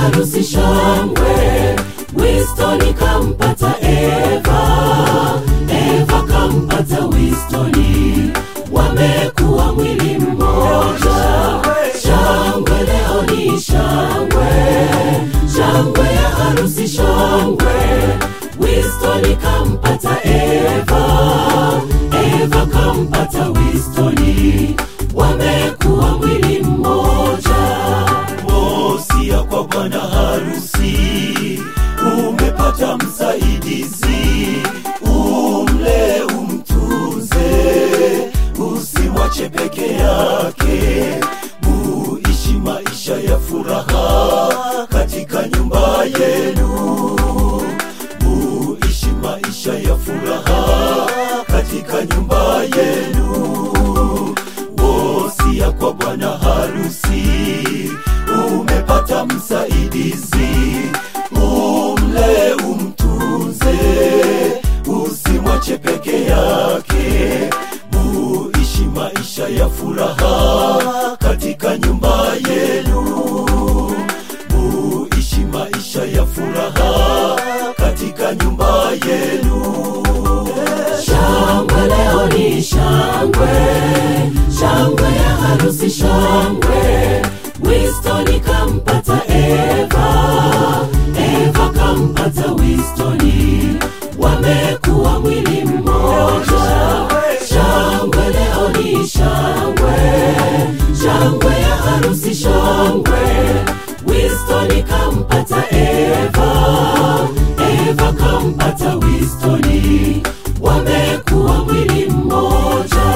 harusi shangwe wistoni kampata eva eva kampata wistoni wamekuwa mwili mmoja shangwe leo ni shangwe shangwe ya harusi shangwe wistoni kampata eva eva kampata wistoni wamekuwa mwili mmoja Wosia kwa bwana harusi, umepata msaidizi, umle umtunze, usimwache peke yake, muishi maisha ya furaha katika nyumba yenu, muishi maisha ya furaha katika nyumba yenu wosia kwa bwana harusi umepata msaidizi umle umtunze usimwache peke yake muishi maisha ya furaha katika nyumba yenu muishi maisha ya furaha katika nyumba yenu shangwe leo ni shangwe shangwe ya harusi shangwe wistoni kampata eva eva kampata wistoni wamekuwa mwili mmoja shangwe leo ni shangwe shangwe ya harusi shangwe wistoni kampata eva eva kampata wistoni wamekuwa mwili mmoja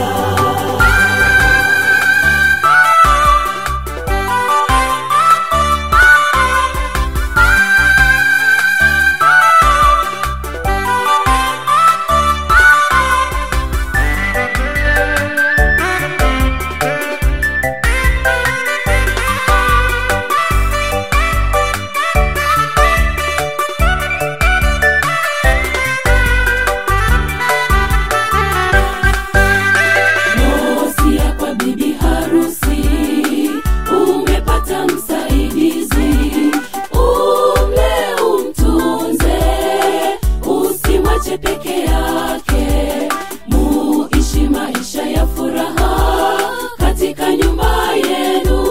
Wosia kwa bibi harusi, umepata msaidizi, umle umtunze, usimwache peke yake, muishi maisha ya furaha katika nyumba yenu,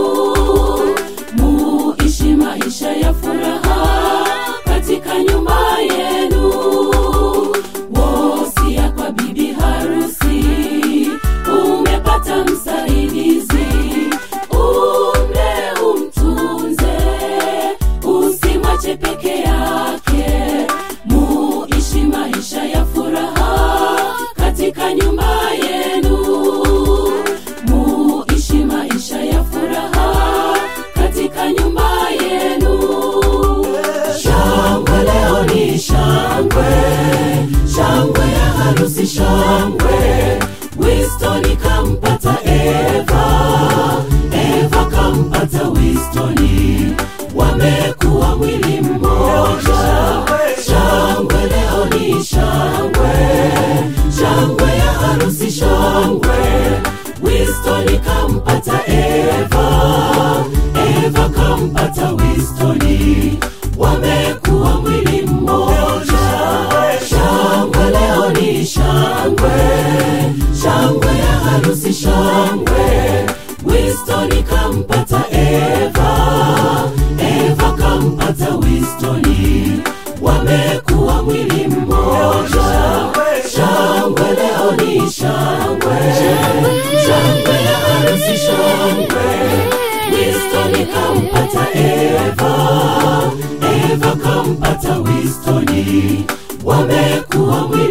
muishi maisha ya furaha katika nyumba yenu. Wosia kwa bibi harusi, umepata msaidizi, umle umtunze, usimwache peke yake, muishi maisha ya furaha katika nyumba yenu, muishi maisha ya furaha katika nyumba yenu. Shangwe leo ni shangwe, shangwe ya harusi shangwe. Wistoni kampata Eva, Eva kampata Wistoni, wamekuwa mwili mmoja. Shangwe leo ni shangwe, shangwe ya harusi shangwe. Wistoni kampata Eva, Eva kampata Wistoni, wamekuwa mwili mmoja. Shangwe leo ni shangwe, shangwe ya harusi shangwe. Wistoni kampata Eva, Eva kampata Wistoni, wamekuwa mwili mmoja. Shangwe leo ni shangwe, shangwe ya harusi shangwe. Wistoni kampata Eva, Eva kampata Wistoni, wamekuwa mwili